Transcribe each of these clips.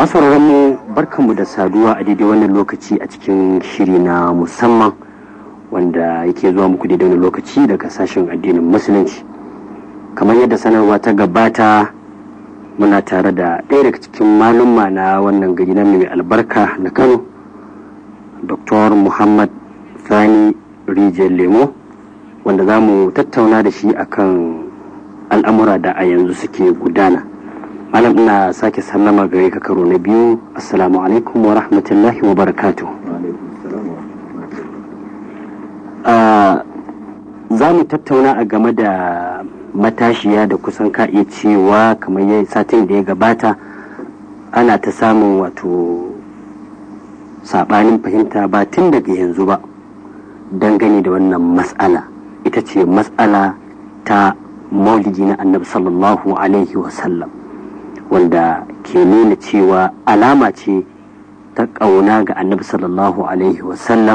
masu mu barkanmu da saduwa a daidai wannan lokaci a cikin shiri na musamman wanda yake zuwa muku daidai wannan lokaci daga sashen addinin musulunci kamar yadda sanarwa ta gabata muna tare da ɗaya daga cikin malumma na wannan gari na mai albarka na kano dr muhammad sani rijiyar lemo wanda za mu tattauna da shi akan al'amura da a yanzu suke gudana malam ina sake sallama gare ka karo na biyu assalamu alaikum wa rahmatullahi wa barakatu za mu tattauna a game da matashiya da kusan ka iya cewa kamar yayi satin da ya gabata ana ta samun wato sabanin fahimta ba tun daga yanzu ba dangane da wannan matsala ita ce matsala ta maulidi na annabi sallallahu alaihi wasallam wanda ke nuna cewa alama ce ta ƙauna ga annabi sallallahu alaihi wasallam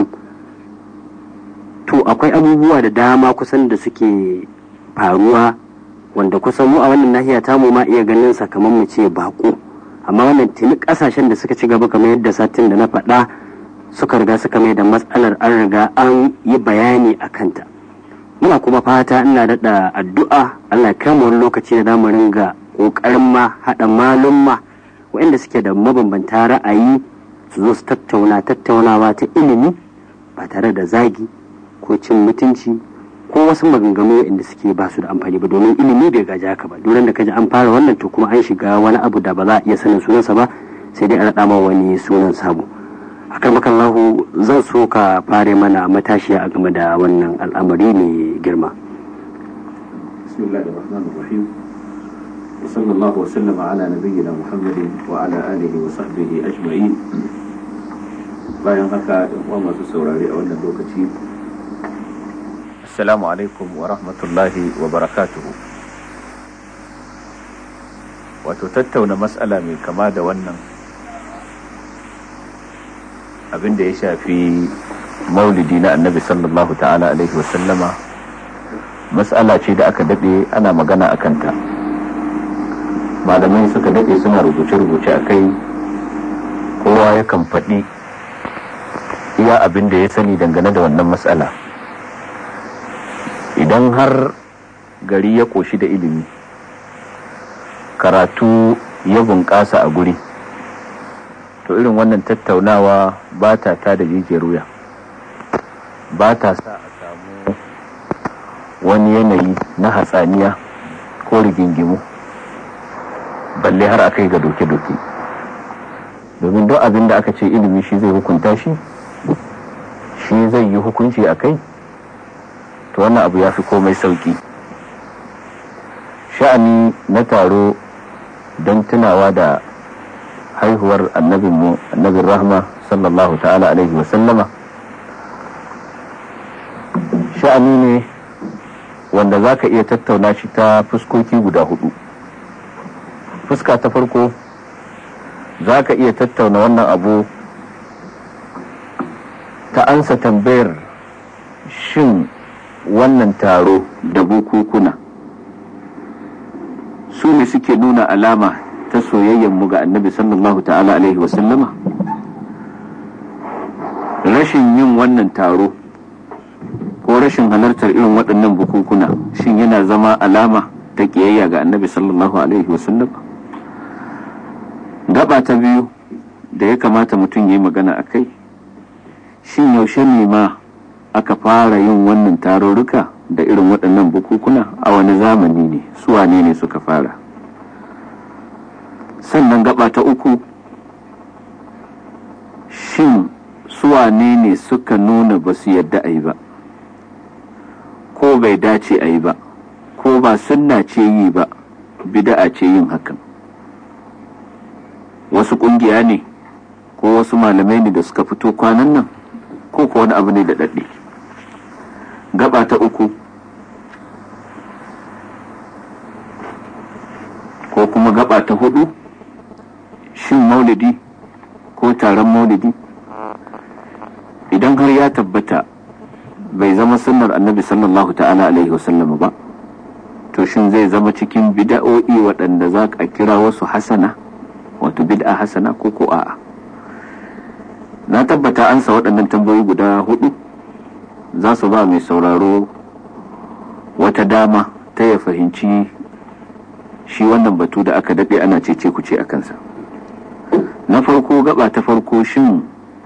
to akwai abubuwa da dama kusan da suke faruwa wanda kusan mu a wannan nahiya tamu ma iya ganin kamar mu ce bako amma wannan tuni kasashen da suka ci gaba kamar yadda satin da na faɗa suka riga suka mai da matsalar an riga an yi bayani a kanta muna kuma fata ina daɗa addu'a allah ya wani lokaci da zamu ringa ƙoƙarin ma haɗa malumma waɗanda suke da mabambanta ra'ayi su zo su tattauna tattaunawa ta ilimi ba tare da zagi ko cin mutunci ko wasu maganganu inda suke ba su da amfani ba domin ilimi bai gaji haka ba duran da kaji an fara wannan to kuma an shiga wani abu da ba za a iya sanin sunansa ba sai dai a raɗa ma wani sunan sabo akan makallahu zan so ka fare mana matashiya a game da wannan al'amari mai girma وصلى الله وسلم على نبينا محمد وعلى آله وصحبه أجمعين bayan haka ɗan uwa masu saurari a wannan lokaci assalamu alaikum wa rahmatullahi wa barakatuhu wato tattauna matsala mai kama da wannan abin da ya shafi maulidi na annabi sallallahu ta'ala alaihi wasallama matsala ce da aka daɗe ana magana a kanta malamai suka daɗe suna rubuce-rubuce a kai kowa yakan faɗi iya abin da ya sani dangane da wannan matsala idan har gari ya ƙoshi da ilimi karatu ya bunƙasa a guri to irin wannan tattaunawa ba ta ta da jijiyar wuya ba ta sa a samu wani yanayi na hatsaniya ko rigingimu balle har a kai ga doke-doke domin duk abin da aka ce ilimi shi zai hukunta shi shi zai yi hukunci a kai to wannan abu ya fi komai sauki sha'ani na taro don tunawa da haihuwar annabinmu annabin rahma sallallahu ta'ala alaihi wasallama sha'ani ne wanda za ka iya tattauna shi ta fuskoki guda hudu fuska ta farko za ka iya tattauna wannan abu ta ansa tambayar shin wannan taro da bukukuna su ne suke nuna alama ta soyayyenmu ga annabi sallallahu ta'ala alaihi wasallama rashin yin wannan taro ko rashin halartar irin waɗannan bukukuna shin yana zama alama ta ƙiyayya ga annabi sallallahu alaihi wasallama gaba ta biyu da ya kamata mutum ya yi magana a kai shin yaushe ne ma aka fara yin wannan tarurruka da irin waɗannan bukukuna a wani zamani ne wane ne suka fara sannan gaba ta uku shin wane ne suka nuna ba su yadda a yi ba ko bai dace a yi ba ko ba sunna ce yi ba bida'a ce yin hakan wasu ƙungiya ne ko wasu malamai ne da suka fito kwanan nan ko ko wani abu ne da daɗe gaba ta uku ko kuma gaba ta hudu shin maulidi ko taron maulidi idan har ya tabbata bai zama sunnar annabi sallallahu ta'ala alaihi wasallam ba to shin zai zama cikin bida'o'i waɗanda za ka kira wasu hasana wato bid'a hasana ko ko a'a na tabbata ansa waɗannan tambayoyi guda hudu za su ba mai sauraro wata dama ta ya fahimci shi wannan batu da aka daɗe ana cece kuce a kansa na farko gaba ta farko shin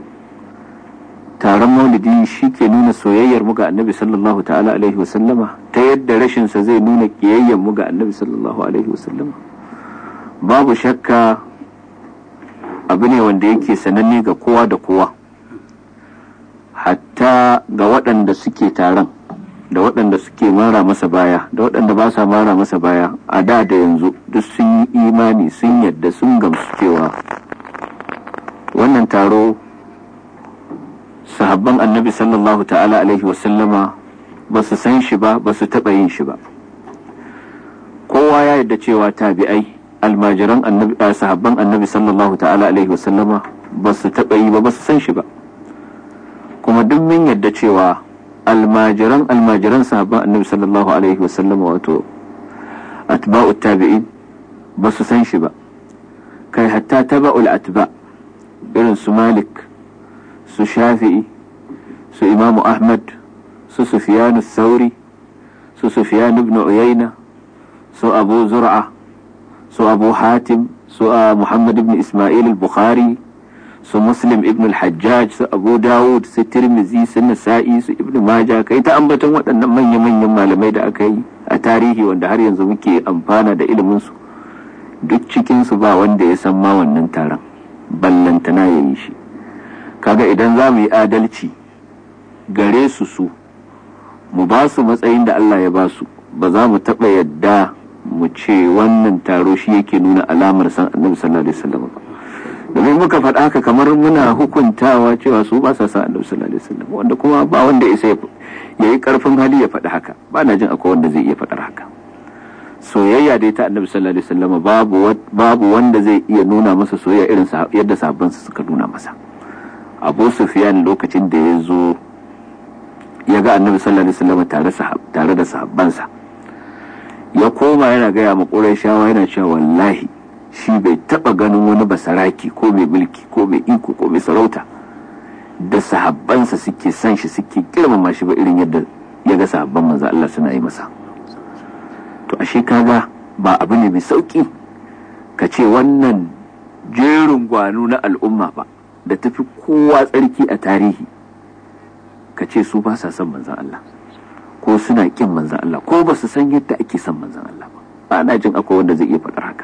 taron maulidi shi ke nuna soyayyar mu ga annabi sallallahu ta'ala alaihi wasallama ta yadda rashinsa zai nuna ƙiyayyar mu ga annabi sallallahu alaihi wasallama babu shakka abu ne wanda yake sananne ga kowa da kowa hatta ga waɗanda suke taron da waɗanda suke mara masa baya da waɗanda ba sa mara masa baya a da da yanzu duk sun yi imani sun yadda sun gamsu cewa wannan taro sahabban annabi sallallahu ta'ala alaihi wasallama ba su san shi ba ba su taɓa yin shi ba kowa ya yadda cewa tabi'ai almajiran annabi sahabban annabi sallallahu ta'ala alaihi wasallama ba su taɓa yi ba ba su san shi ba kuma duk mun yadda cewa almajiran almajiran sahabban annabi sallallahu alaihi wasallama wato atba'u tabi'in ba su san shi ba kai hatta taba'ul atba irin su malik su shafi'i su imamu ahmad su sufiyanu sauri su sufiyanu ibn uyayna su abu zur'a su abu hatim su muhammad ibn ismail al-bukhari su muslim ibn al-hajjaj su abu dawud su tirmizi su nasa'i su ibn maja kai ta ambaton waɗannan manya-manyan malamai da aka yi a tarihi wanda har yanzu muke amfana da iliminsu duk cikinsu ba wanda ya san ma wannan taron ballantana ya yi shi kaga idan za mu yi adalci gare su su mu ba su matsayin da Allah ya ba su ba za mu taɓa yadda mu ce wannan taro shi yake nuna alamar san annabi sallallahu alaihi wasallam ba domin muka faɗa haka kamar muna hukuntawa cewa su ba sa san annabi sallallahu alaihi wasallam wanda kuma ba wanda isa ya yi karfin hali ya faɗi haka ba na jin akwai wanda zai iya faɗar haka soyayya dai ta annabi sallallahu alaihi wasallam babu babu wanda zai iya nuna masa soyayya irin yadda sahabbansa suka nuna masa abu sufyan lokacin da ya zo ya ga annabi sallallahu alaihi wasallam tare tare da sahabbansa ya koma yana gaya ma shawa yana cewa wallahi shi bai taba ganin wani basaraki ko mai mulki ko mai iko ko mai sarauta da sahabbansa suke san shi suke girmama shi ba irin yadda ya ga sahabban manzo Allah suna yi masa to ashe kaga ba abu ne mai sauki ka ce wannan jerin gwano na al'umma ba da tafi kowa tsarki a tarihi ka ce su ba sa son manzan Allah ko suna kin manzan Allah ko ba su san yadda ake son manzan Allah ba ba na jin akwai wanda zai iya faɗar haka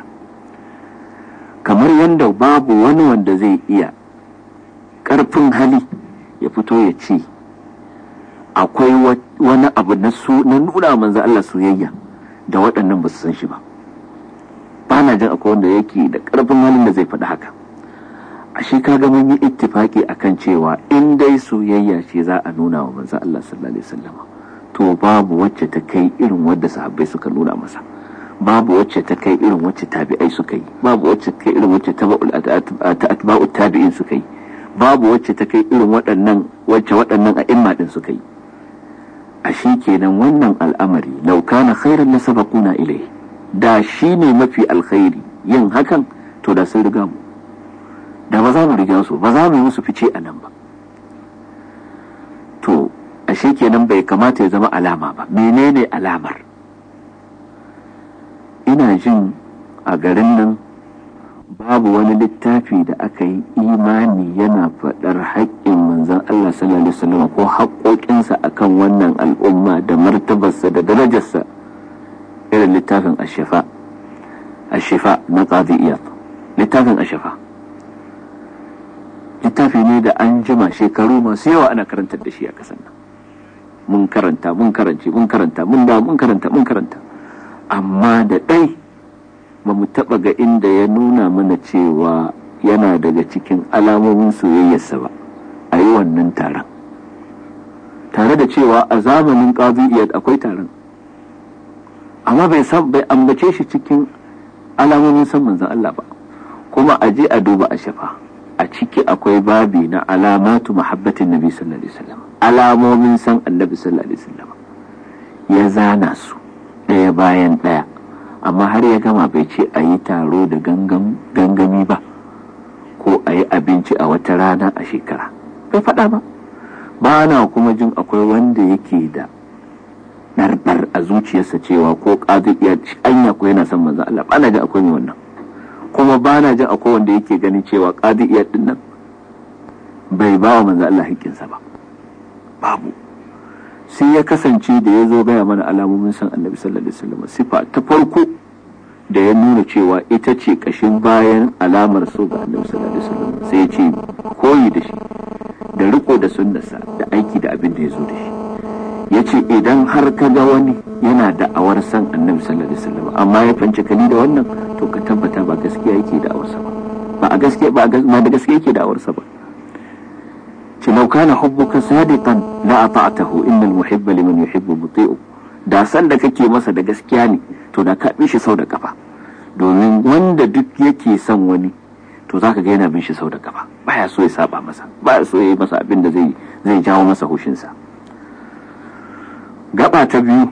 kamar yadda babu wani wanda zai iya ƙarfin hali ya fito ya ce akwai wani abu na nuna manzan Allah soyayya da waɗannan ba su san shi ba ba na jin akwai wanda yake da ƙarfin halin da zai faɗi haka ashe kaga mun yi ittifaki akan cewa in dai soyayya ce za a nuna wa manzo Allah sallallahu alaihi wasallam to babu wacce ta kai irin wadda sahabbai suka nuna masa babu wacce ta kai irin wacce tabi'ai suka yi babu wacce ta kai irin wacce atba'ut tabi'in suka yi babu wacce ta kai irin waɗannan wacce waɗannan a'imma din suka yi ashe kenan wannan al'amari law kana khairan la sabaquna ilayhi da shine mafi alkhairi yin hakan to da sun riga mu da ba za mu riga su ba za mu yi musu fice a nan ba to ashe kenan bai kamata ya zama alama ba menene alamar ina jin a garin nan babu wani littafi da aka yi imani yana faɗar haƙƙin manzon Allah sallallahu alaihi wasallam ko haƙoƙinsa akan wannan al'umma da martabarsa da darajarsa irin littafin ashifa ashifa na qadi iyad littafin ashifa littafi ne da an jima shekaru masu yawa ana karantar da shi a kasan nan mun karanta mun karance mun karanta mun da mun karanta mun karanta amma da ɗai ba mu taɓa ga inda ya nuna mana cewa yana daga cikin alamomin soyayyarsa ba a yi wannan taron tare da cewa a zamanin ƙabi'iyar akwai taron amma bai bai ambace shi cikin alamomin san manzon Allah ba kuma a je a duba a shafa a ciki akwai babi na alamatu mahabbatin nabi sallallahu alaihi wasallam alamomin san annabi sallallahu alaihi wasallam ya zana su ɗaya bayan ɗaya amma har ya gama bai ce a yi taro da gangami ba ko a yi abinci a wata rana a shekara bai faɗa ba ba na kuma jin akwai wanda yake da ɗarɗar a zuciyarsa cewa ko ƙazi iya anya ko yana son manzan Allah ba na jin akwai wannan kuma ba na jin akwai wanda yake ganin cewa ƙazi iya ɗin nan bai ba wa manzan Allah haƙƙinsa ba babu sai ya kasance da ya zo gaya mana alamomin san annabi sallallahu alaihi wasallam sifa ta farko da ya nuna cewa ita ce kashin bayan alamar so ga annabi sallallahu alaihi wasallam sai ya ce koyi da shi da riko da sunnarsa da aiki da abin da ya zo da shi ya ce idan har ka ga wani yana da awar san annabi sallallahu alaihi wasallam amma ya fanci kali da wannan to ka tabbata ba gaskiya yake da awarsa ba ba a gaskiya ba da gaskiya yake da awarsa ba ce lau kana hubbuka sadiqan la ata'tahu innal muhibba liman yuhibbu muti'u da san da kake masa da gaskiya ne to da ka bi shi sau da kafa domin wanda duk yake son wani to zaka ga yana bin shi sau da kafa baya so ya saba masa baya so ya yi masa abin da zai zai jawo masa hushinsa gaba ta biyu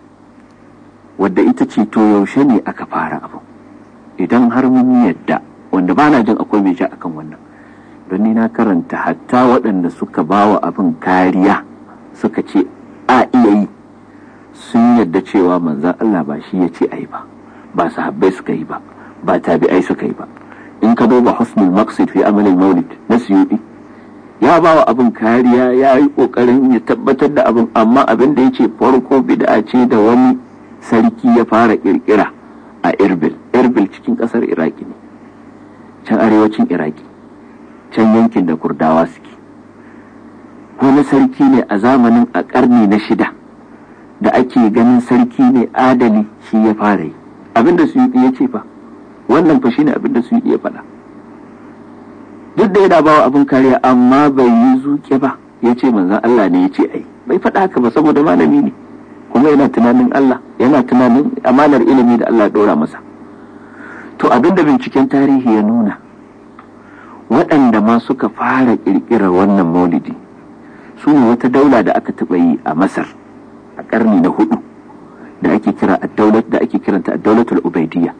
wadda ita ce to yaushe ne aka fara abu idan har mun yadda wanda bana jin akwai mai ja akan wannan don ni na karanta hatta waɗanda suka ba wa abin kariya suka ce a iya yi sun yadda cewa manzan Allah ba shi ya ce a yi ba ba sahabbai suka yi ba ba tabi'ai suka yi ba in ka duba husnul maqsid fi amalin maulid na suyudi ya ba wa abin kariya ya yi kokarin ya tabbatar da abin amma abin da ya ce farko bid'a ce da wani sarki ya fara kirkira a irbil irbil cikin kasar iraki ne can arewacin iraki can yankin da kurdawa suke wani sarki ne a zamanin a karni na shida da ake ganin sarki ne adali shi ya fara yi abinda su yi ya ce fa wannan fa shine abinda su yi ya faɗa duk da yana bawa abin kariya amma bai yi zuke ba ya ce manzan Allah ne ya ce ai bai faɗa haka ba saboda malami ne kuma yana tunanin Allah yana tunanin amanar ilimi da Allah ya ɗora masa to abinda binciken tarihi ya nuna waɗanda ma suka fara ƙirƙirar wannan maulidi su ne wata daula da aka taɓa yi a masar a ƙarni na hudu da ake kira da ake kiranta daulatul ubaidiyya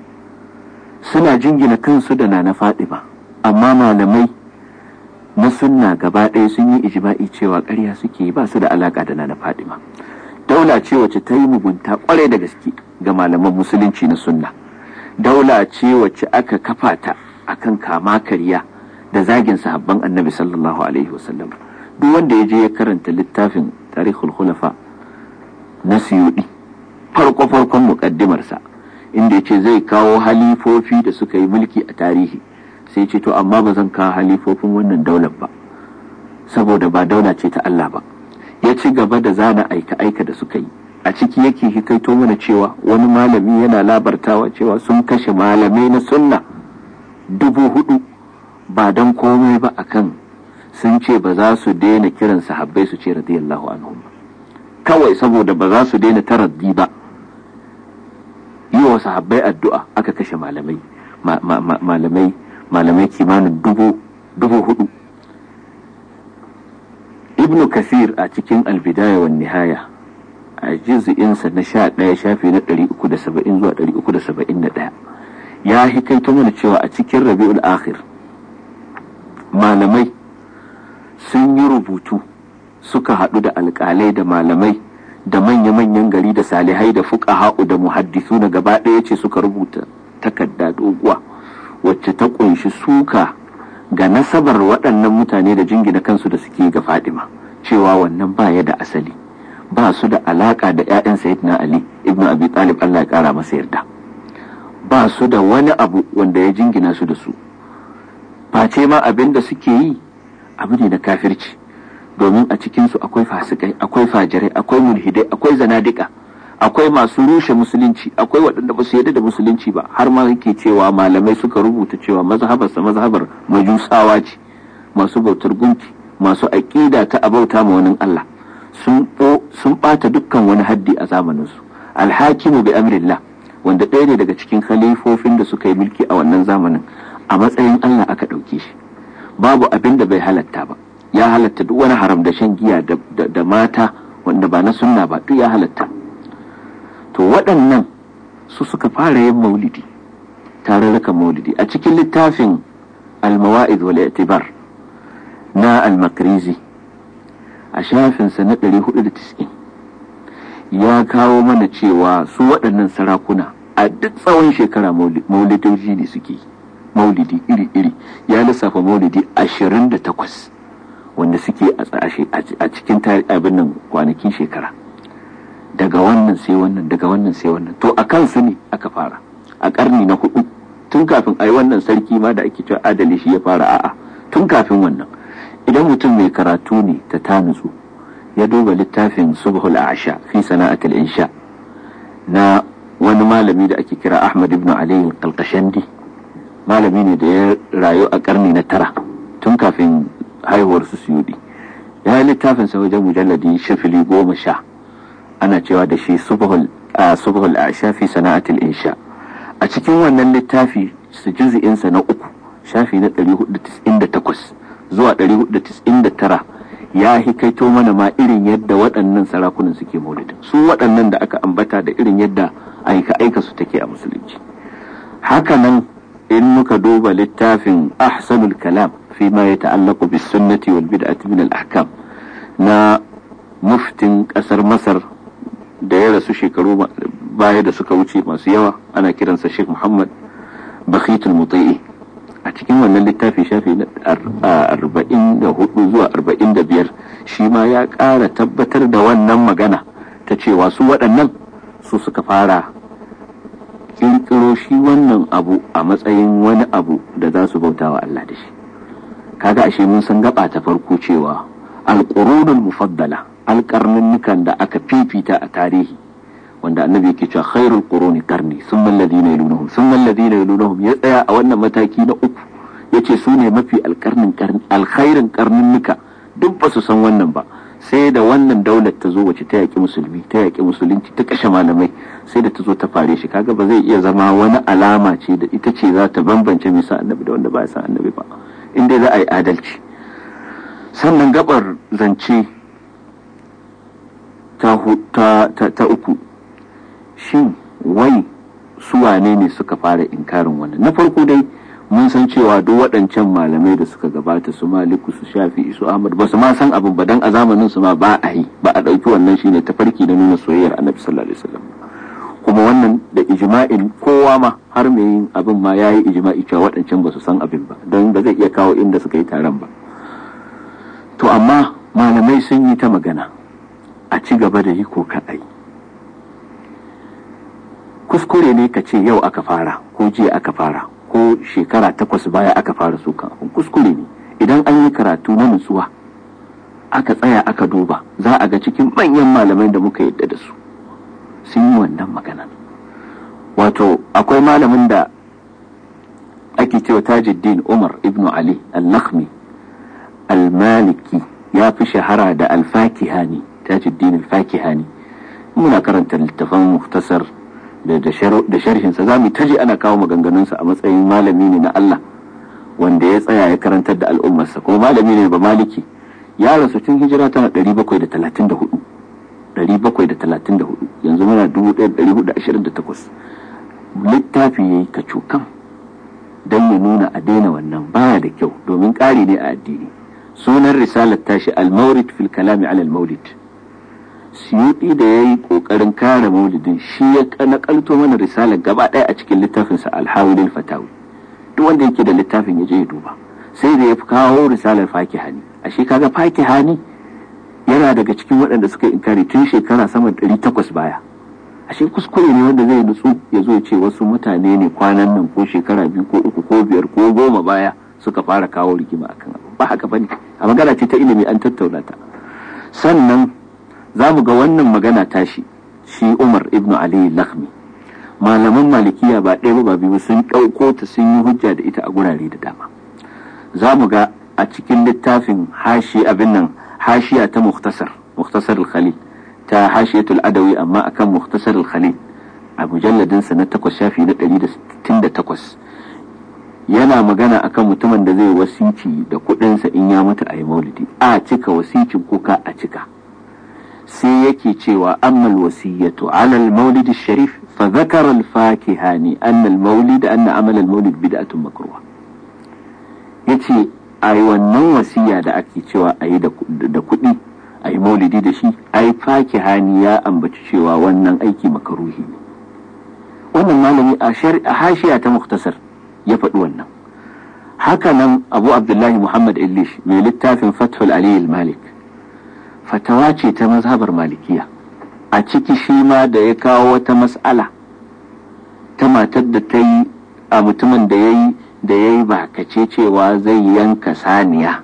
suna jingina kansu da nana fadima amma malamai na sunna gaba ɗaya sun yi ijma'i cewa ƙarya suke ba su da alaƙa da nana fadima daula ce wacce ta yi mugunta ƙwarai da gaske ga malaman musulunci na sunna daula ce wacce aka kafa ta akan kama karya da zagin sahabban annabi sallallahu alaihi wasallam duk wanda ya je ya karanta littafin tarihul khulafa na siyudi farko farkon muƙaddimarsa inda ya ce zai kawo halifofi da suka yi mulki a tarihi sai ce to amma ba zan kawo halifofin wannan daular ba saboda ba daula ce ta Allah ba ya ci gaba da zana aika aika da suka yi a ciki yake hikaito mana cewa wani malami yana labartawa cewa sun kashe malamai na sunna dubu hudu ba don komai ba akan sun ce ba za su daina kiran sahabbai su ce radiyallahu anhum kawai saboda ba za su daina taraddi ba yi wa sahabbai addu'a aka kashe malamai malamai malamai kimanin dubu dubu hudu ibnu kasir a cikin albidaya wa nihaya a juz'insa na sha ɗaya shafi na ɗari uku da saba'in zuwa ɗari uku da saba'in da ɗaya ya hikaito mana cewa a cikin rabi'ul akhir malamai sun yi rubutu suka haɗu da alƙalai da malamai da manya-manyan gari da salihai da fuqaha'u da muhaddisu na gaba ɗaya ce suka rubuta takarda doguwa wacce ta ƙunshi suka ga nasabar waɗannan mutane da jingina kansu da suke ga fadima cewa wannan ba ya da asali ba su da alaƙa da 'ya'yan sayyidina ali ibnu abi talib allah ya ƙara masa yarda ba su da wani abu wanda ya jingina su da su face ma abin da suke yi abu ne na kafirci domin a cikinsu akwai fasikai akwai fajirai akwai mulhidai akwai zanadika akwai masu rushe musulunci akwai waɗanda ba su yarda da musulunci ba har ma yake cewa malamai suka rubuta cewa mazhabarsa mazhabar majusawa ce masu bautar gunki masu aƙida ta abauta ma wani Allah sun ɓata dukkan wani haddi a zamaninsu alhakimu bi amrillah wanda ɗaya ne daga cikin khalifofin da suka yi mulki a wannan zamanin a matsayin Allah aka ɗauke shi babu abin da bai halatta ba ya halatta duk wani haram da shan giya da mata wanda ba na sunna ba duk ya halatta to waɗannan su suka fara yin maulidi tarurrukan maulidi a cikin littafin al-mawa'id wal i'tibar na al-makrizi a shafinsa na 490 ya kawo mana cewa su waɗannan sarakuna a duk tsawon shekara maulidoji ne suke maulidi iri-iri ya lissafa maulidi 28 wanda suke a cikin abin nan kwanakin shekara daga wannan sai wannan daga wannan sai wannan to a kansu ne aka fara a karni na hudu tun kafin a yi wannan sarki ma da ake cewa adali shi ya fara a'a tun kafin wannan idan mutum mai karatu ne ta tanutsu ya duba littafin subhul asha fi sana'atul insha na wani malami da ake kira ahmad ibn ali al-qalqashandi malami ne da ya rayu a karni na tara tun kafin haihuwar su suyudi ya yi littafin sa wajen mujalladi shafili goma sha ana cewa da shi subhul asha fi sana'atul insha a cikin wannan littafi su juzi'insa na uku shafi na 498 zuwa 499 ya hikaito mana ma irin yadda waɗannan sarakunan suke maulidin su waɗannan da aka ambata da irin yadda aika-aika su take a musulunci hakanan in muka duba littafin ahsanul kalam fi ma ya ta'allaku bis sunnati wal bid'ati min al ahkam na muftin ƙasar masar da ya rasu shekaru baya da suka wuce masu yawa ana kiransa Sheikh Muhammad Bakhitul Muti'i a cikin wannan littafi shafi na arba'in da hudu zuwa arba'in da biyar shi ma ya ƙara tabbatar da wannan magana ta cewa su waɗannan su suka fara ƙirƙiro shi wannan abu a matsayin wani abu da za su bauta wa Allah da shi kaga ashe mun san gaba ta farko cewa alƙurunul mufaddala alƙarnannukan da aka fifita a tarihi wanda annabi yake cewa khairul quruni qarni thumma alladhina yalunhum thumma alladhina yalunhum ya tsaya a wannan mataki na uku yace su ne mafi alkarnin alkhairin karninnika duk ba su san wannan ba sai da wannan daular ta zo wace ta yaki musulmi ta yaki musulunci ta kashe malamai sai da ta zo ta fare shi kaga ba zai iya zama wani alama ce da ita ce za ta bambance mai sa annabi da wanda ba ya san annabi ba in dai za a yi adalci sannan gabar zance ta, ta, ta uku shin wai su wane ne suka fara inkarin wannan na farko dai mun san cewa duk waɗancan malamai da suka gabata su maliku su shafi su ahmad ba su ma san abin ba dan a zamanin su ma ba a yi ba a ɗauki wannan shine tafarki na nuna soyayyar annabi sallallahu alaihi wasallam kuma wannan da ijma'in kowa ma har mai yin abin ma yayi ijma'i cewa waɗancan ba su san abin ba don ba zai iya kawo inda suka yi taron ba to amma malamai sun yi ta magana a ci gaba da yi ko kaɗai kuskure ne ka ce yau aka fara ko jiya aka fara ko shekara takwas baya aka fara su kuskure ne idan an yi karatu na nutsuwa aka tsaya aka duba za a ga cikin manyan malamai da muka yadda da su sun yi wannan magana wato akwai malamin da ake cewa tajuddin umar ibnu ali al-nakhmi al-maliki ya fi shahara da al-fakihani tajuddin al-fakihani muna karanta littafan muftasar da sharhinsa za mu taji ana kawo maganganunsa a matsayin malami ne na Allah wanda ya tsaya ya karantar da al'ummarsa kuma malami ne ba maliki ya rasu tun hijira tana 734 734 yanzu muna 1428 littafi ya yi kacokan don ya nuna a daina wannan baya da kyau domin ƙari ne a addini sunan risalar tashi al-maurid fil kalami ala al-maulid siyuɗi da ya yi ƙoƙarin kare maulidin shi ya nakalto mana risalar gaba ɗaya a cikin littafinsa alhawilin fatawi duk wanda yake da littafin ya je ya duba sai da ya kawo risalar fakihani a shi kaga fakihani yana daga cikin waɗanda suka inkari tun shekara sama ɗari takwas baya ashe kuskure ne wanda zai nutsu ya zo ya ce wasu mutane ne kwanan nan ko shekara biyu ko uku ko biyar ko goma baya suka fara kawo rigima akan abu ba haka bane a magana ce ta ilimi an tattauna ta sannan za mu ga wannan magana tashi shi umar ibnu ali lakhmi malaman malikiya ba ɗaya ba biyu sun ɗauko ta sun yi hujja da ita a gurare da dama za mu ga a cikin littafin hashi abin nan hashiya ta muktasar muktasar al-khalil ta hashiyatul adawi amma akan muktasar al-khalil a mujalladin sa na takwas shafi na 168 yana magana akan mutumin da zai wasici da kuɗinsa in ya mutu a yi maulidi a cika wasicin kuka a cika sai yake cewa ammal wasiyatu ala al-maulid sharif fa dhakara al-fakihani anna al-maulid anna amal al-maulid bid'atun makruha yace ai wannan wasiya da ake cewa ayi da kuɗi ayi maulidi da shi ai fakihani ya ambaci cewa wannan aiki makaruhi ne wannan malami a hashiya ta muktasar ya faɗi wannan haka nan abu abdullahi muhammad illish mai littafin fathul ali malik fatawa ce ta mazhabar malikiya a ciki shi ma da ya kawo wata mas'ala ta matar da ta yi a mutumin da ya yi da ya yi bakace cewa zai yanka saniya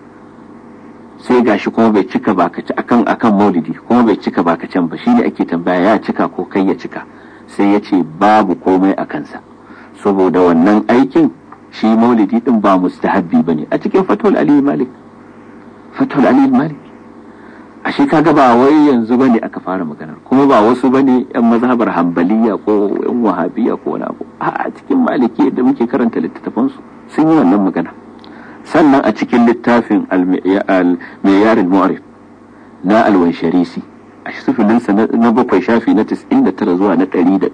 sai gashi kuma bai cika bakace akan akan maulidi kuma bai cika bakacen ba shine ake tambaya ya cika ko kai ya cika sai ya ce babu komai a kansa saboda wannan aikin shi maulidi din ba mustahabbi bane a cikin fatul ali malik fatul ali malik ashe kaga ba wai yanzu bane aka fara maganar kuma ba wasu bane yan mazhabar hanbaliya ko yan wahabiya ko wani abu a cikin maliki da muke karanta littattafan su sun yi wannan magana sannan a cikin littafin al-miyar al-mu'arif na al-wansharisi a sufilinsa na bakwai shafi na 99 zuwa na 101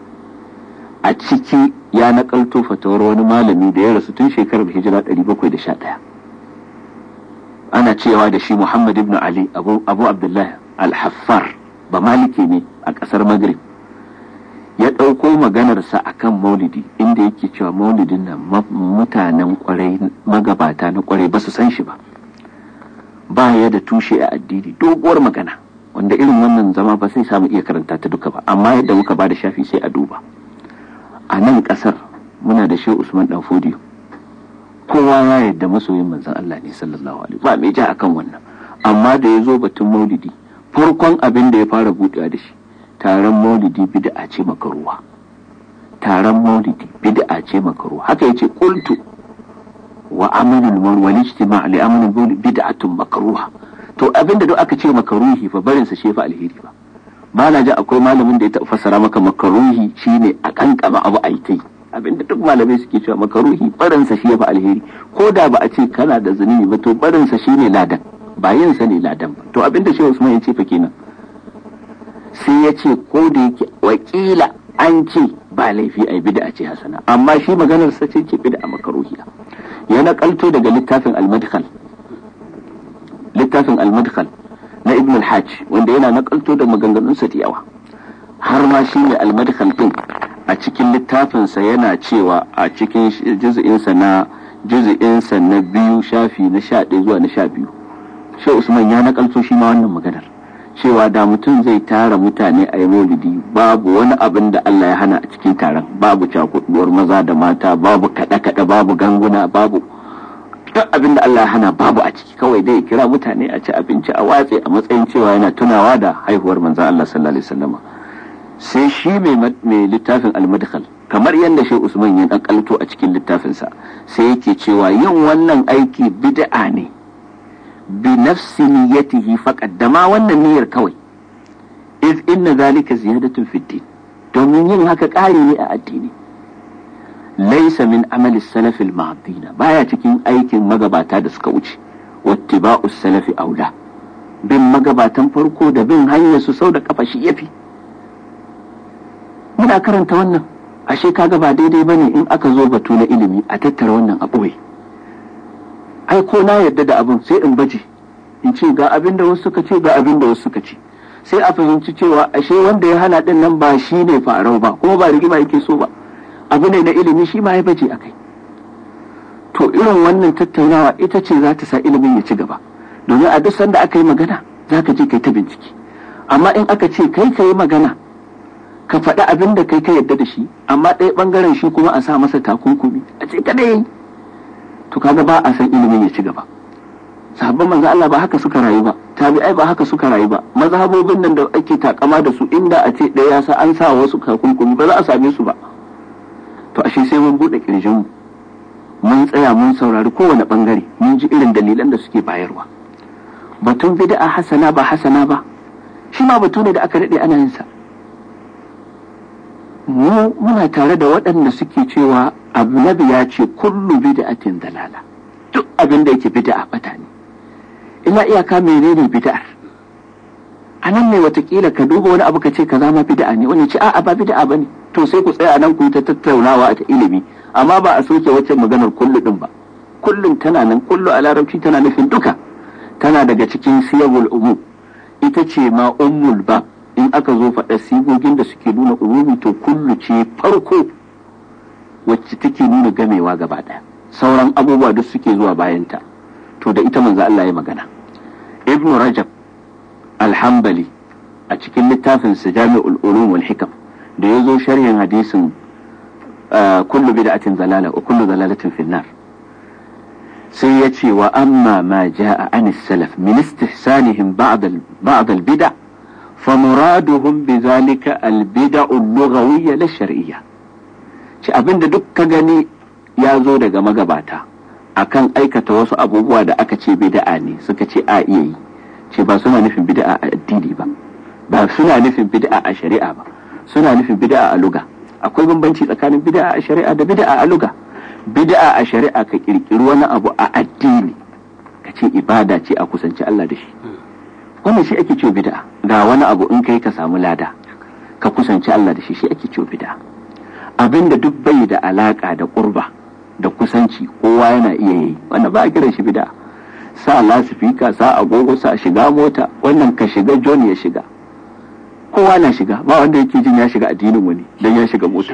a ciki ya nakalto fatawar wani malami da ya rasu tun shekarar hijira 711 ana cewa da shi Muhammad ibn Ali Abu, Abu Abdullah al-Haffar ba maliki ne a ƙasar Maghrib ya ɗauko maganarsa a kan maulidi inda yake cewa maulidin nan mutanen kwarai magabata na kwarai ba su san shi ba ba ya da tushe a addini doguwar magana wanda irin wannan zama ba sai samu iya karanta ta duka ba amma yadda muka ba da shafi sai a duba a nan ƙasar muna da shehu usman dan fodiyo kowa ya yarda masoyin manzon Allah ne sallallahu alaihi ba mai ja akan wannan amma da ya zo batun maulidi farkon abin da ya fara buɗewa da shi taron maulidi bid'a ce makaruwa taron maulidi bid'a ce makaruwa haka yace qultu wa amalul maulid wal ijtima' li amalul maulid bid'atun makruha to abin da duk aka ce makaruhi fa barin sa shefa alheri ba ba na ji akwai malamin da ya taɓa fassara maka makaruhi shine a kankama abu a yi abinda duk malamai suke cewa makaruhi barinsa shi ya fi alheri ko da ba a ce kana da zunubi ba to barinsa shi ne ladan ba yin sa ne ladan ba to abinda shi Usman ya ce fa kenan sai ya ce ko da yake wakila an ce ba laifi a bid'a ce hasana amma shi maganar sa ce ce bid'a makaruhi ya nakalto daga littafin al-madkhal littafin al-madkhal na ibn al-hajj wanda yana nakalto da maganganunsa da yawa har ma shi ne al-madkhal din a cikin littafinsa yana cewa a cikin juzu'insa na juzu'insa na biyu shafi na sha ɗaya zuwa na sha biyu shi usman ya nakalto shi ma wannan maganar cewa da mutum zai tara mutane a yi maulidi babu wani abin da Allah ya hana a cikin taron babu cakuduwar maza da mata babu kaɗe-kaɗe babu ganguna babu duk abin da Allah ya hana babu a ciki kawai dai kira mutane a ci abinci a watse a matsayin cewa yana tunawa da haihuwar manzo Allah sallallahu alaihi wasallam sai shi mai littafin almadkhal kamar yadda shi usman ya dan kalto a cikin littafinsa sai yake cewa yin wannan aiki bid'a ne bi nafsi niyyatihi faqad da ma wannan niyyar kawai iz inna zalika ziyadatun fi din domin yin haka ƙari ne a addini laysa min amali salafi al baya cikin aikin magabata da suka wuce wattiba'us salafi aula bin magabatan farko da bin hanyar su sau da kafa shi yafi muna karanta wannan ashe kaga ba daidai bane in aka zo batu na ilimi a tattara wannan a ɓoye ai ko na yarda da abin sai in baje in ce ga abin da wasu suka ce ga abin da wasu suka ce sai a fahimci cewa ashe wanda ya hana din nan ba shi ne farau ba kuma ba rigima yake so ba abu ne na ilimi shi ma ya baje akai to irin wannan tattaunawa ita ce za ta sa ilimin ya ci gaba domin a duk sanda aka yi magana za ka je kai ta bincike amma in aka ce kai ka yi magana ka faɗi abin da kai ka yarda da shi amma ɗaya ɓangaren shi kuma a sa masa takunkumi a ce kada yi to kaga ba a san ilimin ya ci gaba sahabban manzo Allah ba haka suka rayu ba tabi'ai ba haka suka rayu ba mazhabobin nan da ake takama da su inda a ce ɗaya ya sa an sa wasu takunkumi ba za a same su ba to ashe sai mun buɗe kirjin mun tsaya mun saurari kowane ɓangare mun ji irin dalilan da suke bayarwa batun bid'a hasana ba hasana ba shi ma batu ne da aka daɗe ana yin sa mu muna tare da waɗanda suke cewa annabi ya ce kullu bid'atin dalala duk abin da yake bid'a bata ne ina iyaka menene bid'ar a nan ne watakila ka duba wani abu ka ce kaza ma bid'a ne wani ce a'a ba bid'a bane to sai ku tsaya nan ku yi ta tattaunawa a ta ilimi amma ba a soke wacce maganar kullu din ba kullum tana nan kullu a larabci tana nufin duka tana daga cikin siyagul umu ita ce ma ummul ba in aka zo faɗa sigogin da suke nuna umumi to kullu ce farko wacce take nuna gamewa gaba ɗaya sauran abubuwa duk suke zuwa bayanta to da ita manzo Allah ya magana ibnu rajab alhambali a cikin littafin sa jami'ul ulum wal hikam da ya zo sharhin hadisin kullu bid'atin zalala wa kullu zalalatin finnar sai ya ce wa amma ma ja'a an salaf min istihsanihim ba'd ba'd al bid'a fa muraduhum bi zalika al bid'a al lughawiyya la shar'iyya ce abinda duk ka gani ya zo daga magabata akan aikata wasu abubuwa da aka ce bid'a ne suka ce a iya yi ce ba suna nufin bid'a a addini ba ba suna nufin bid'a a shari'a ba suna nufin bid'a a luga akwai bambanci tsakanin bid'a a shari'a da bid'a a luga bid'a a shari'a ka kirkiri wani abu a addini ka ce ibada ce a kusanci Allah da shi wannan shi ake cewa bid'a ga wani abu in kai ka samu lada ka kusanci Allah da shi shi ake cewa bid'a abinda duk bai da alaka da kurba da kusanci kowa yana iya yi wannan ba a kiran shi bid'a sa lasifika sa agogo sa shiga mota wannan ka shiga john ya shiga kowa na shiga ba wanda yake jin ya shiga addinin wani dan ya shiga mota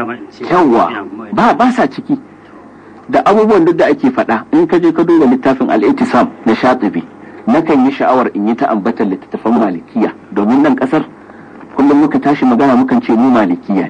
yawwa ba ba sa ciki da abubuwan duk da ake faɗa in ka je ka duba littafin al-ittisam na shatibi nakan yi sha'awar in yi ta ambatan littattafan malikiya domin nan kasar kullum muka tashi magana mukan ce mu malikiya ne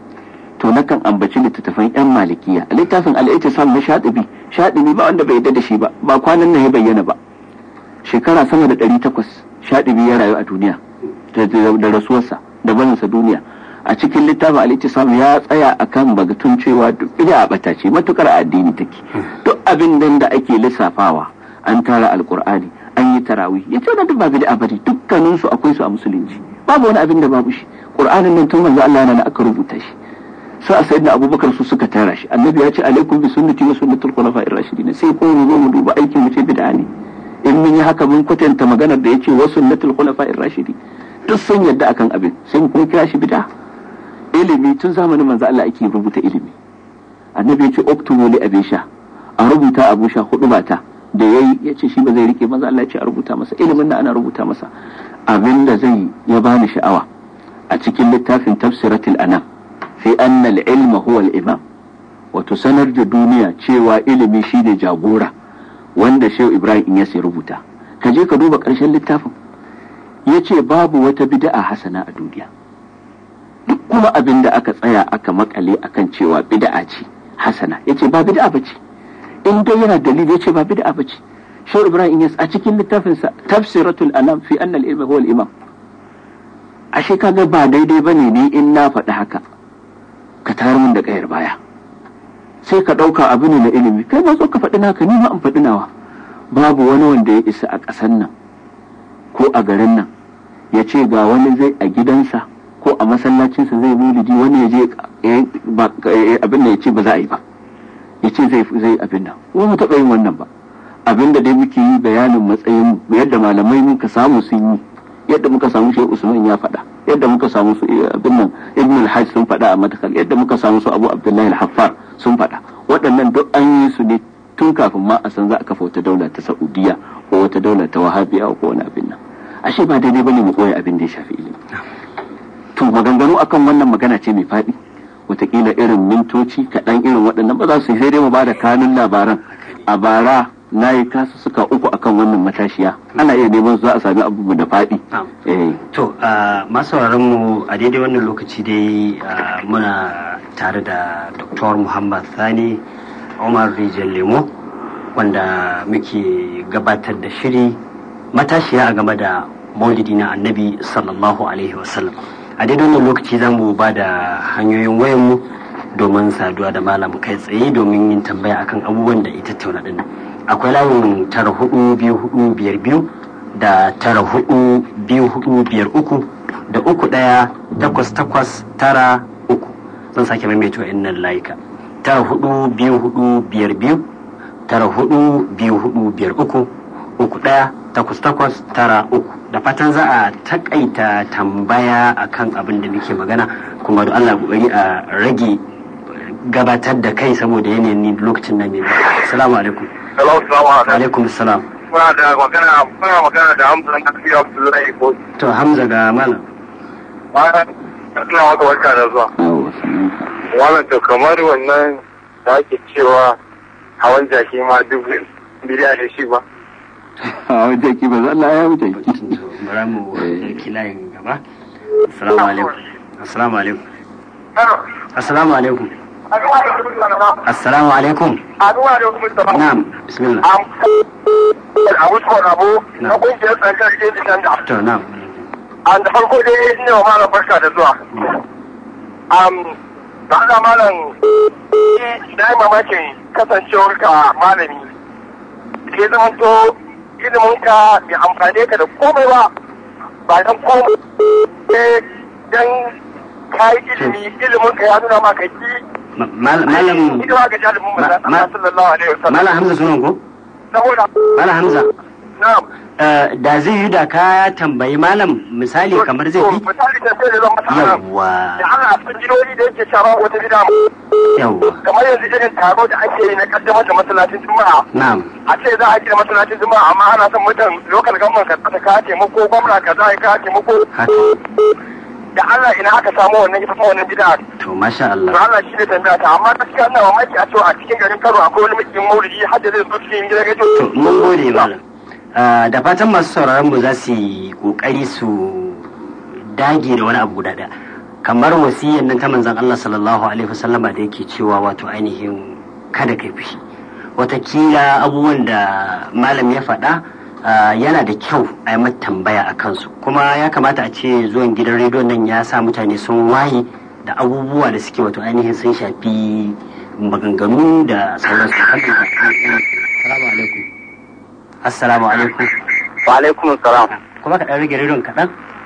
to nakan ambaci littattafan yan malikiya littafin al-ittisam na shatibi shatibi ba wanda bai yadda da shi ba ba kwanan nan ya bayyana ba shekara sama da ɗari takwas shatibi ya rayu a duniya da rasuwarsa da barinsa duniya a cikin littafin al-ittisam ya tsaya akan bagatun cewa duk bid'a bata ce matukar addini take duk abin nan da ake lissafawa an tara alqur'ani an yi tarawih yace wannan duk ba bid'a bane dukkanin su akwai su a musulunci babu wani abin da babu shi qur'anin nan tun manzo Allah yana aka rubuta shi sai a sayyidina abubakar su suka tara shi annabi ya ce alaikum bi sunnati wa sunnatul khulafa'ir rashidin sai ko mu zo mu duba aikin mu ce bid'a ne in mun yi haka mun kwatanta maganar da yace wa sunnatul khulafa'ir rashidin duk sun yadda akan abin sai mu kuma kira shi bid'a ilimi tun zamanin manzo Allah ake rubuta ilimi annabi ya ce uktubu li abisha a rubuta abusha hudu mata da yayi ya ce shi ba zai rike manzo Allah ya ce a rubuta masa ilimin da ana rubuta masa abin da zai ya bani sha'awa a cikin littafin tafsiratul anam fi anna al-ilma huwa al-imam wato sanar da duniya cewa ilimi shine jagora wanda Shehu Ibrahim ya sai rubuta ka je ka duba ƙarshen littafin yace babu wata bid'a hasana a duniya duk kuma abin da aka tsaya aka makale akan cewa bid'a ce hasana yace ba bid'a bace in dai yana dalili yace ba bid'a bace Shehu Ibrahim Yas a cikin littafinsa Tafsiratul Anam fi anna al-ilma huwa al-imam ashe kaga ba daidai bane ni in na faɗi haka ka tayar min da kayar baya sai ka ɗauka abu ne na ilimi kai ma zo ka faɗi naka ni ma in faɗi nawa babu wani wanda ya isa a ƙasan nan ko a garin nan ya ce ga wani zai a gidansa ko a masallacinsa zai mulidi wani ya je abin da ya ce ba za a yi ba ya ce zai abin nan ko mu taɓa yin wannan ba abin da dai muke yi bayanin matsayin yadda malamai muka samu sun yi yadda muka samu shi usman ya faɗa yadda muka samu su abin nan ibn al-hajj sun faɗa a matakal yadda muka samu su abu abdullahi al-haffar sun faɗa waɗannan duk an yi su ne tun kafin ma a san za a kafa wata daula ta saudiya ko wata daula ta wahabiya ko wani abin nan ashe ba daidai bane mu koya abin da ya shafi ilimi to maganganu akan wannan magana ce mai faɗi watakila irin mintoci kaɗan irin waɗannan ba za su sai dai mu ba da kanun labaran a bara na yi kasu suka uku akan wannan matashiya ana iya neman za a sami abubuwa da faɗi. to masu mu a daidai wannan lokaci dai muna tare da dr muhammad sani umar rijal lemo wanda muke gabatar da shiri matashiya a game da maulidi na annabi sallallahu alaihi wasallam a daidai wannan lokaci za mu ba da hanyoyin wayanmu domin saduwa da malam kai tsaye domin yin tambaya akan abubuwan da ita tauna dinnan akwai layin tara hudu biyu hudu biyar biyu da tara hudu biyu hudu biyar uku da uku daya takwas takwas tara uku zan sake maimaita wa'annan layuka tara hudu biyu hudu biyar biyu tara hudu biyu hudu biyar uku uku daya takwas takwas tara uku da fatan za a takaita tambaya akan abin da muke magana kuma da Allah kokari a rage gabatar da kai saboda yanayin ni lokacin nan ne assalamu alaikum Hello, salamu wa alaikum. alaikum salam Muna da magana, muna magana da Hamza na tafiya Abdullahi ko to hamza ga malam bayan suna maka barka da zuwa. yawa sannan Wannan to kamar wannan da ake cewa hawan jaki ma duk bidiya ne shi ba. a wajen ki ba Allah ya wuce ki bara mu ɗauki layin gaba assalamu alaikum assalamu alaikum assalamu alaikum assalamu alaikum Aduwa da kuma sama. na'am bismillah A wasu abu na kungiyar tsankar Indian da. to na'am An da farko dai ne wa malam barka da zuwa. Am da haka malam na yi mamakin kasancewar ka malami. Ke zama to ilimin ka bai amfane ka da komai ba. Ba dan komai. Sai dan ka yi ilimi ilimin ka ya nuna maka ki. Ma- mal- malam Hidima ga jalibin manzan ma- Allah sallallahu alaihi wasallam. malam hamza sunan ko Saboda malam hamza na'am. eh, da zai yi da ka tambayi malam misali kamar zai fi Misali da sai da zan masa anan. yawwa Da Allah sun jinoni da yake shara wata gida yawwa kamar yanzu irin taro da ake yi na kaddamar da masallacin juma'a na'am a ce za a gina masallacin juma'a amma ana son mutan lokal government ka tsaka ka taimako gwamna ka za ka taimako haka da Allah ina aka samu wannan ita fa wannan bid'a to masha to Allah Allah shi ne tambaya ta amma gaskiya ina mamaki a cewa a cikin garin Kano akwai wani mutum maulidi har da zai zo cikin gidan gajo to mun gode malam Eh, da fatan masu sauraron mu za su yi kokari su dage da wani abu guda ɗaya kamar wasiyyar nan ta manzon Allah sallallahu alaihi wasallama da yake cewa wato ainihin kada kai fushi watakila abubuwan da malam ya faɗa ah, yana da kyau a yi mata tambaya a kansu kuma ya kamata a ce zuwan gidan rediyon nan ya sa mutane sun waye da abubuwa da suke wato ainihin sun shafi maganganu da sauransu assalamu alaikum assalamu alaikum wa alaikum salam kuma ka ɗan rage rediyon kaɗan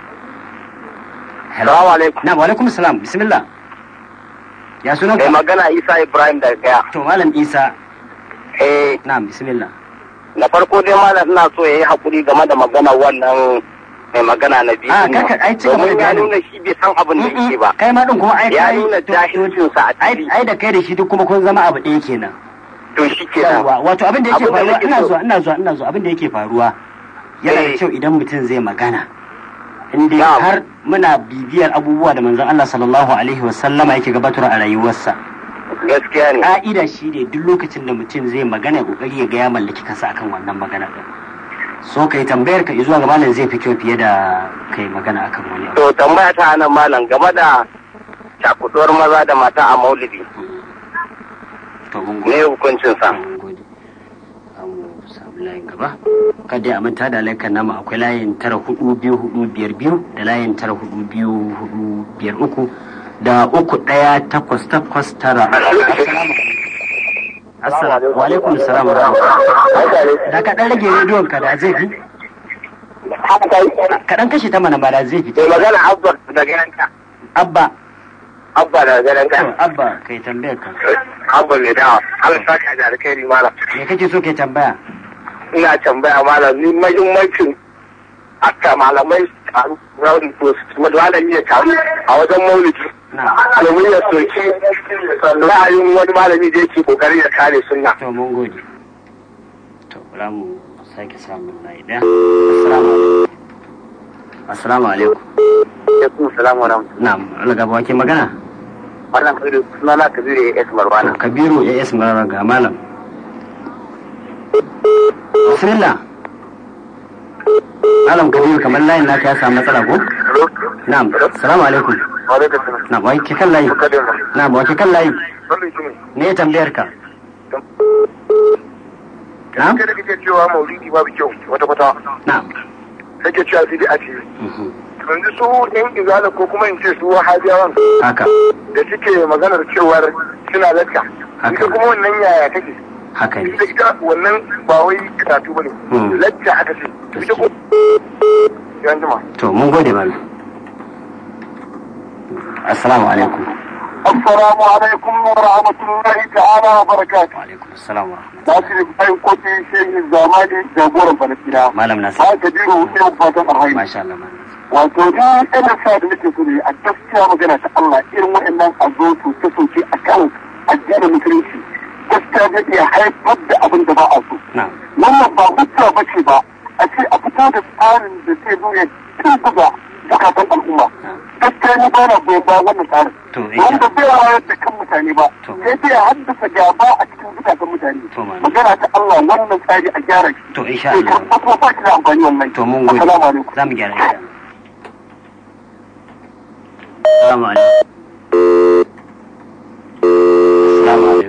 hello Assalamu alaikum. na wa alaikum salam bismillah ya sunan mai ka magana Isa Ibrahim daga Gaya to malam isa eh na bismillah na farko dai malam ina so yayi hakuri game da magana wannan mai magana na biyu Ah, kaka- ai, ci gaba da domin ya bayani. nuna shi bai san abin da yake ba kai ma din kuma ai ya kai nuna to- jahilcinsa a ai fili ai da kai da shi duk kuma kun zama abu ɗaya kenan to shi ke nan yawa wato abin da yake Abin da faruwa nake ina so. zuwa ina zuwa ina zuwa abin da yake faruwa yana da Eh. kyau idan mutum zai magana in dai Na'am. har muna bibiyar abubuwa da manzon Allah sallallahu alaihi wasallama yake gabatar a rayuwarsa gaskiya ne ka'ida shi ne duk lokacin da mutum zai magana ya kokari ya ga ya mallaki kansa akan wannan magana din so kai tambayar ka zuwa ga malam zai fi kyau fiye da kai magana akan wani abu to tambaya ta nan malam game da cakuduwar maza da mata a maulidi to mun ne gode hukuncin sa mun gode Za mu samu layin gaba kada a manta da laikan nama akwai layin tara hudu biyu hudu biyar biyu da layin tara hudu biyu hudu biyar uku da uku daya takwas takwas tara assalamu wa alaikum assalam wa rahmatullahi da ka dan rage rediyon ka da zai fi ka dan kashe ta mana ba da zai fi mai magana abba daga yanka abba abba daga yanka to abba kai tambayar ka abba mai dawa Allah saka da alkhairi malam me kake so kai tambaya ina tambaya malam ni mahimmancin aka malamai su taru rauni ko su malami ya taru a wajen maulidi na domin ya soki ra'ayin wani malami da yake kokarin ya kare sunna to mun gode to bara mu sake samun layi daya assalamu alaikum assalamu alaikum ya kuma salamu wa rahmatullahi na'am Allah gaba ke magana wannan kabiru suna na kabiru ya es marwana kabiru ya is marara ga malam bismillah malam kabiru kamar layin naka ya samu matsala ko na'am assalamu alaikum alaikum salam na'am wai ke kan layi na'am wai ke kan layi wannan shi ne ne tambayar ka na'am kai da kake cewa maulidi babu kyau wata kwata na'am kake cewa sai dai a ce Mhm. yanzu su yan izala ko kuma in ce su wahabiyawan haka da suke maganar cewar suna lakka Haka. ita kuma wannan yaya take haka ne ita ita wannan ba wai karatu bane Hmm. lakka aka ce ita ko yan jima to mun gode malam assalamu alaikum Assalamu alaikum wa rahmatullahi ta'ala wa barakatuh. wa alaikum assalam wa rahmatullahi Nasir bayan kofi shehin zamani jagoran Falastina. malam nasir Ba ka jiro sai fatan alhairi. masha Allah malam Wato ni ina sa da nake so ne a gaskiya magana ta Allah irin waɗannan a zo su ta soke a kan addinin musulunci. Gaskiya zai iya haifar da abin da ba a so. na'am Wannan ba hujja ba ce ba a ce a fito da tsarin da zai zo ya tuntuga bukatun al'umma. Gaskiya ni ba na goyon bayan wannan tsarin. to insha wanda bai wayar da kan mutane ba To. sai dai ya haddasa gaba a cikin zukatan mutane To, malam. magana ta Allah wannan tsari a gyara shi to insha sai Allah kan kuma ba shi da amfani wannan to mun gode assalamu alaikum za mu gyara insha Allah assalamu alaikum assalamu alaikum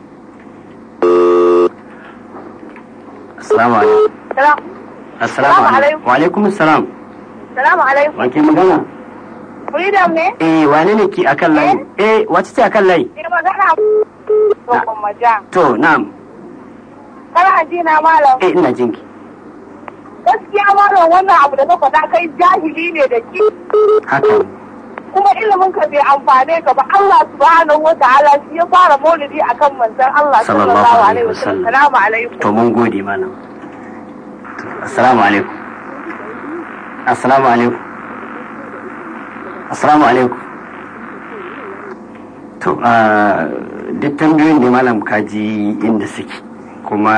assalamu alaikum Salam. assalamu alaikum wa alaikum assalam Salamu alaikum. wa ke magana Freedom ne? eh wane ne ki akan layi eh wace ce akan layi Ke magana Bakon maja. to na'am Kana ji na malam. eh ina jinki Gaskiya malam wannan abu da ka faɗa kai jahili ne da ki. haka Kuma ilimin ka bai amfane ka ba Allah subhanahu wa ta'ala shi ya fara maulidi akan manzon Allah Sallallahu sallallahu alaihi alaihi wasallam. wasallam. Salamu alaikum. to mun gode malam To, assalamu alaikum assalamu alaikum assalamu alaikum to a duk tambayoyin da malam kaji inda suke kuma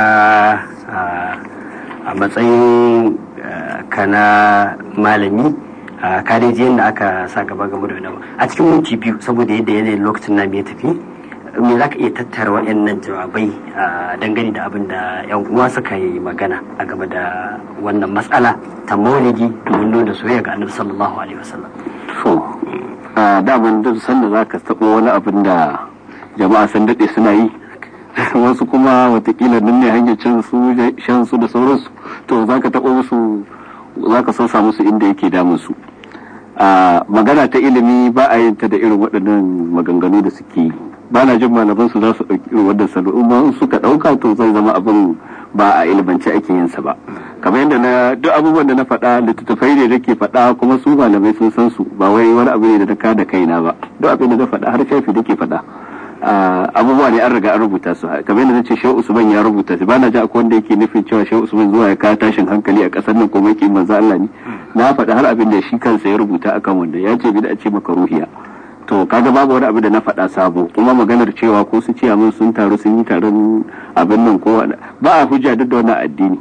ah, a matsayin ah, kana malami ah, ka dai ji yadda aka sa gaba game da wannan a cikin minti biyu saboda yadda yanayin lokacin na ya tafi me za ka iya tattara waɗannan jawabai a dangane da abin da 'yan uwa suka yi magana a game da wannan matsala ta maulidi domin nuna soyayya ga annabi sallallahu alaihi wasallam so a daman duk sanda za ka taɓo wani abin da jama'a sun daɗe suna yi wasu kuma watakila nan ne hanyar cin su shan su da sauransu to za ka taɓo musu za ka sosa musu inda yake damun su a magana ta ilimi ba a yin ta da irin waɗannan maganganu da suke yi ba na jin malaman su za su ɗauki irin wannan salo in ma in suka ɗauka to zai zama abin ba a ilimance ake yin sa ba kamar yadda na duk abubuwan da na faɗa littattafai ne da ke faɗa kuma su malamai sun san su ba wai wani abu ne da na ka da kaina ba duk abin da na faɗa har shafi da ke faɗa Ah, abubuwa ne an riga an rubuta su kamar yadda na ce shehu usman ya rubuta su ba na ji akwai wanda yake nufin cewa shehu usman zuwa ya kawo tashin hankali a ƙasar nan ko mai manzo Allah ne na faɗa har abin da shi kansa ya rubuta akan wanda ya ce bida ce maka ruhiya to kaga babu wani abu da na faɗa sabo kuma maganar cewa ko su ce min sun taru sun yi taron abin nan ko wani- ba a hujja duk da wannan addini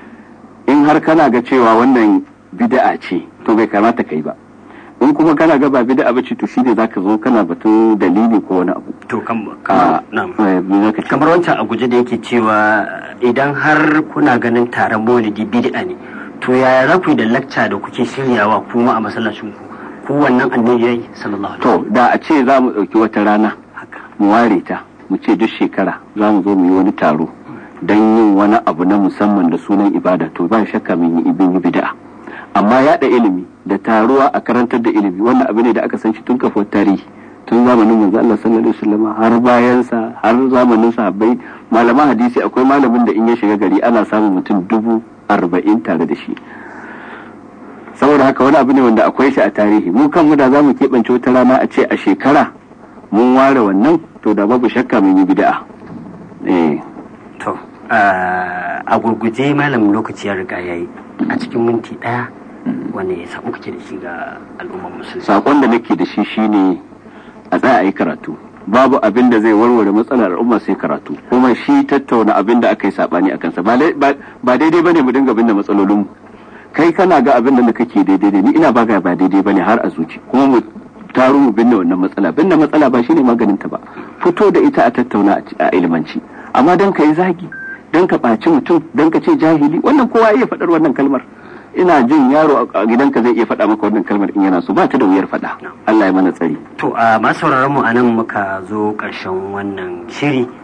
in har kana ga cewa wannan bid'a ce to bai kamata kai ba in kuma kana ga ba bid'a ba ce to shine zaka zo kana batun dalili ko wani abu to kam a kamar na'am eh, me zaka ce kamar wancan a guje da yake cewa idan har kuna ganin taron maulidi bid'a ne to yaya za ku yi da lacca da kuke shiryawa kuma a masallacin ku ku wannan annabi yayi sallallahu alaihi to da a ce za mu ɗauki wata rana haka mu ware ta mu ce duk shekara za mu zo mu yi wani taro don yin wani abu na musamman da sunan ibada to ba shakka mun yi ibin yi bid'a amma yaɗa ilimi da taruwa a karantar da ilimi wannan abu ne da aka san shi tun kafuwar tarihi tun zamanin manzo Allah sallallahu alaihi wasallam har bayan sa har zamanin sahabbai malaman hadisi akwai malamin da in ya shiga gari ana samun mutum dubu arba'in tare da shi saboda haka wani abu ne wanda akwai shi a tarihi mu kanmu da za mu keɓance wata rana a ce a shekara mun ware wannan to da babu shakka mun yi bid'a eh to a gurguje malam lokaci ya riga yayi a cikin minti daya wanda ya samu kake da shi ga al'ummar musulmi sakon da nake da shi shine a tsaya a yi karatu babu abin da zai warware matsalar al'umma sai karatu kuma shi tattauna abin da aka yi sabani a kansa ba lai- ba ba daidai bane mu dinga binne matsalolin mu kai kana ga abin da kake daidai ne ni ina ba ga ba daidai bane har a zuci kuma mu taro mu binne wannan matsala binne matsala ba shine maganin ta ba fito da ita a tattauna a ci- a ilmanci amma dan ka yi zagi dan ka ɓaci mutum dan ka ce jahili wannan kowa ya iya faɗar wannan kalmar ina jin yaro a gidanka zai iya faɗa maka wannan kalmar in yana so ba ta da wuyar faɗa Allah ya mana tsari To a masu sauraron mu anan muka zo ƙarshen wannan shiri